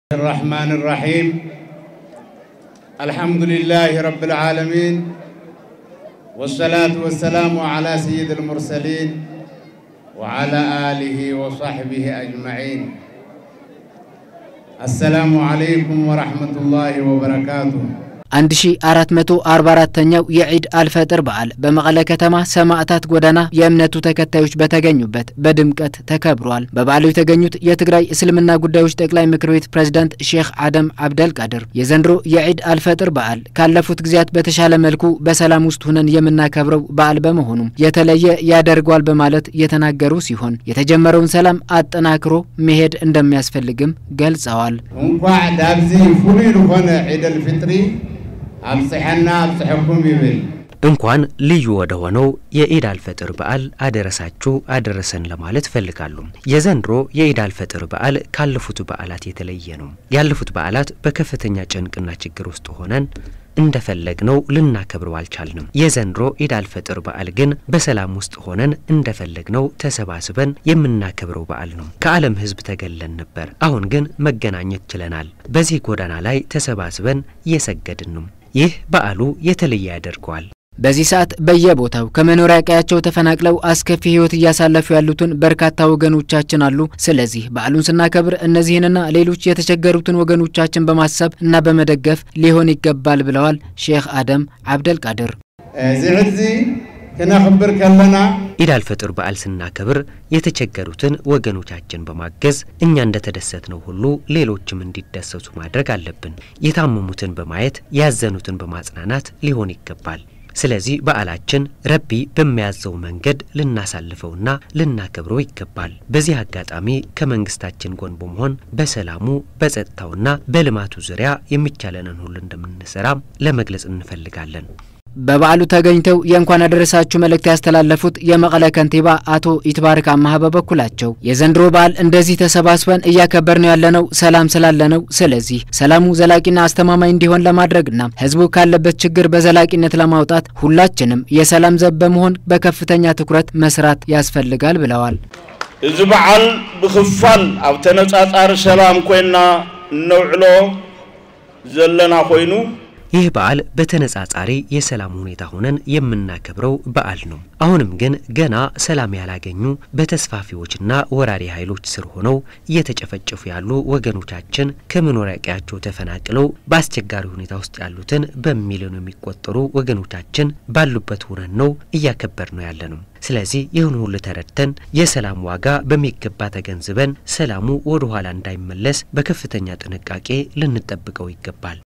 الرحمن الرحيم الحمد لله رب العالمين والصلاة والسلام على سيد المرسلين وعلى آله وصحبه أجمعين السلام عليكم ورحمة الله وبركاته 1444ኛው የዒድ አልፈጥር በዓል በመቀለ ከተማ ሰማዕታት ጎዳና የእምነቱ ተከታዮች በተገኙበት በድምቀት ተከብሯል። በበዓሉ የተገኙት የትግራይ እስልምና ጉዳዮች ጠቅላይ ምክር ቤት ፕሬዝዳንት ሼክ አደም አብደልቃድር የዘንድሮ የዒድ አልፈጥር በዓል ካለፉት ጊዜያት በተሻለ መልኩ በሰላም ውስጥ ሁነን የምናከብረው በዓል በመሆኑም የተለየ ያደርገዋል በማለት የተናገሩ ሲሆን የተጀመረውን ሰላም አጠናክሮ መሄድ እንደሚያስፈልግም ገልጸዋል። እንኳዕ ዳብዚ ፍሉይ ዝኾነ ዒደል ፍጥሪ አብጽሐና አብጽሐኩም ይብል እንኳን ልዩ ወደ ሆነው የኢድ አልፈጥር በዓል አደረሳችሁ አደረሰን ለማለት እፈልጋለሁ። የዘንድሮ የኢድ አልፈጥር በዓል ካለፉት በዓላት የተለየ ነው። ያለፉት በዓላት በከፍተኛ ጭንቅና ችግር ውስጥ ሆነን እንደፈለግነው ልናከብረው አልቻልንም። የዘንድሮ ኢድ አልፈጥር በዓል ግን በሰላም ውስጥ ሆነን እንደፈለግነው ተሰባስበን የምናከብረው በዓል ነው። ከዓለም ሕዝብ ተገለን ነበር። አሁን ግን መገናኘት ችለናል። በዚህ ጎዳና ላይ ተሰባስበን እየሰገድን ነው። ይህ በዓሉ የተለየ ያደርገዋል። በዚህ ሰዓት በየቦታው ከመኖሪያ ቀያቸው ተፈናቅለው አስከፊ ሕይወት እያሳለፉ ያሉትን በርካታ ወገኖቻችን አሉ። ስለዚህ በዓሉን ስናከብር እነዚህንና ሌሎች የተቸገሩትን ወገኖቻችን በማሰብ እና በመደገፍ ሊሆን ይገባል ብለዋል ሼክ አደም አብደልቃድር። እዚ ሕዚ ክነኽብር ከለና ኢድ አልፈጥር በዓል ስናከብር የተቸገሩትን ወገኖቻችን በማገዝ እኛ እንደተደሰትነው ሁሉ ሌሎችም እንዲደሰቱ ማድረግ አለብን። የታመሙትን በማየት ያዘኑትን በማጽናናት ሊሆን ይገባል። ስለዚህ በዓላችን ረቢ በሚያዘው መንገድ ልናሳልፈውና ልናከብረው ይገባል። በዚህ አጋጣሚ ከመንግስታችን ጎን በመሆን በሰላሙ በጸጥታውና በልማቱ ዙሪያ የሚቻለንን ሁሉ እንደምንሰራ ለመግለጽ እንፈልጋለን። በበዓሉ ተገኝተው የእንኳን አደረሳችሁ መልእክት ያስተላለፉት የመቀለ ከንቲባ አቶ ኢትባረክ አማሀ በበኩላቸው የዘንድሮ በዓል እንደዚህ ተሰባስበን እያከበር ነው ያለነው ሰላም ስላለ ነው። ስለዚህ ሰላሙ ዘላቂና አስተማማኝ እንዲሆን ለማድረግና ሕዝቡ ካለበት ችግር በዘላቂነት ለማውጣት ሁላችንም የሰላም ዘብ በመሆን በከፍተኛ ትኩረት መስራት ያስፈልጋል ብለዋል። እዚ በዓል ብክፋል ኣብ ተነጻጻሪ ሰላም ኮይና እነውዕሎ ዘለና ኮይኑ ይህ በዓል በተነጻጻሪ የሰላም ሁኔታ ሆነን የምናከብረው በዓል ነው። አሁንም ግን ገና ሰላም ያላገኙ በተስፋፊዎችና ወራሪ ኃይሎች ስር ሆነው እየተጨፈጨፉ ያሉ ወገኖቻችን ከመኖሪያ ቀያቸው ተፈናቅለው በአስቸጋሪ ሁኔታ ውስጥ ያሉትን በሚሊዮን የሚቆጠሩ ወገኖቻችን ባሉበት ሆነን ነው እያከበር ነው ያለ ነው። ስለዚህ ይህን ሁሉ ተረድተን የሰላም ዋጋ በሚገባ ተገንዝበን ሰላሙ ወደ ኋላ እንዳይመለስ በከፍተኛ ጥንቃቄ ልንጠብቀው ይገባል።